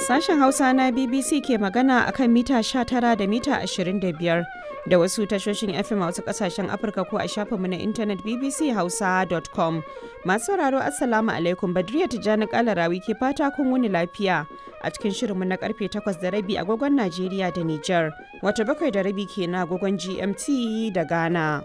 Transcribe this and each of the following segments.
Sashen Hausa na BBC ke magana a kan mita 19 da mita 25 da wasu tashoshin FM a wasu kasashen Afirka ko a shafinmu na intanet bbchausa.com. Masu sauraro Assalamu alaikum Badriya Tijjani Kalarawi ke fata kun wuni lafiya a cikin shirinmu na karfe 8 da rabi agogon Najeriya da Nijar, wata bakwai da rabi ke na agogon GMT da Ghana.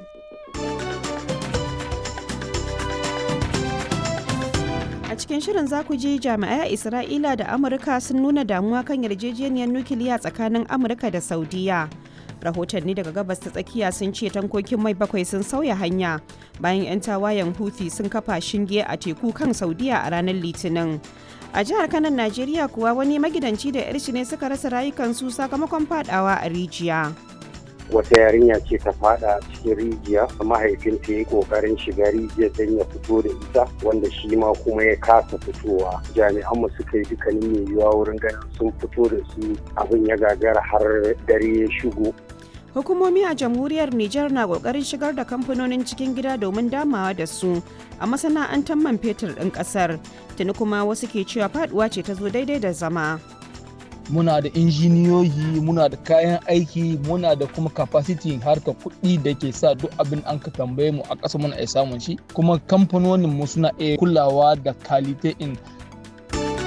A cikin shirin za ku ji jami'ai a Isra'ila da Amurka sun nuna damuwa kan yarjejeniyar nukiliya tsakanin Amurka da Saudiya. Rahotanni daga gabas ta tsakiya sun ce tankokin mai bakwai sun sauya hanya bayan 'yan tawayen Houthi sun kafa shinge a teku kan Saudiya a ranar Litinin. A jihar Kanan Najeriya kuwa wani magidanci da 'yar ne suka rasa rayukansu sakamakon fadawa a rijiya. wata yarinya ce ta fada cikin rijiya mahaifinta ya yi kokarin shiga rijiyar don ya fito da ita wanda shi ma kuma ya kasa fitowa jami'an mu suka yi dukkanin mai yiwuwa wurin ganin sun fito da su abin ya gagara har dare ya shigo Hukumomi a jamhuriyar Nijar na kokarin shigar da kamfanonin cikin gida domin damawa da su a masana'antar man fetur ɗin ƙasar. Tuni kuma wasu ke cewa faduwa ce ta zo daidai da zama. muna da injiniyoyi muna da kayan aiki muna da kuma capacity harka kuɗi da ke sa duk abin an ka tambaye mu a ƙasa muna iya samun shi kuma kamfanonin mu suna iya kulawa da kalite in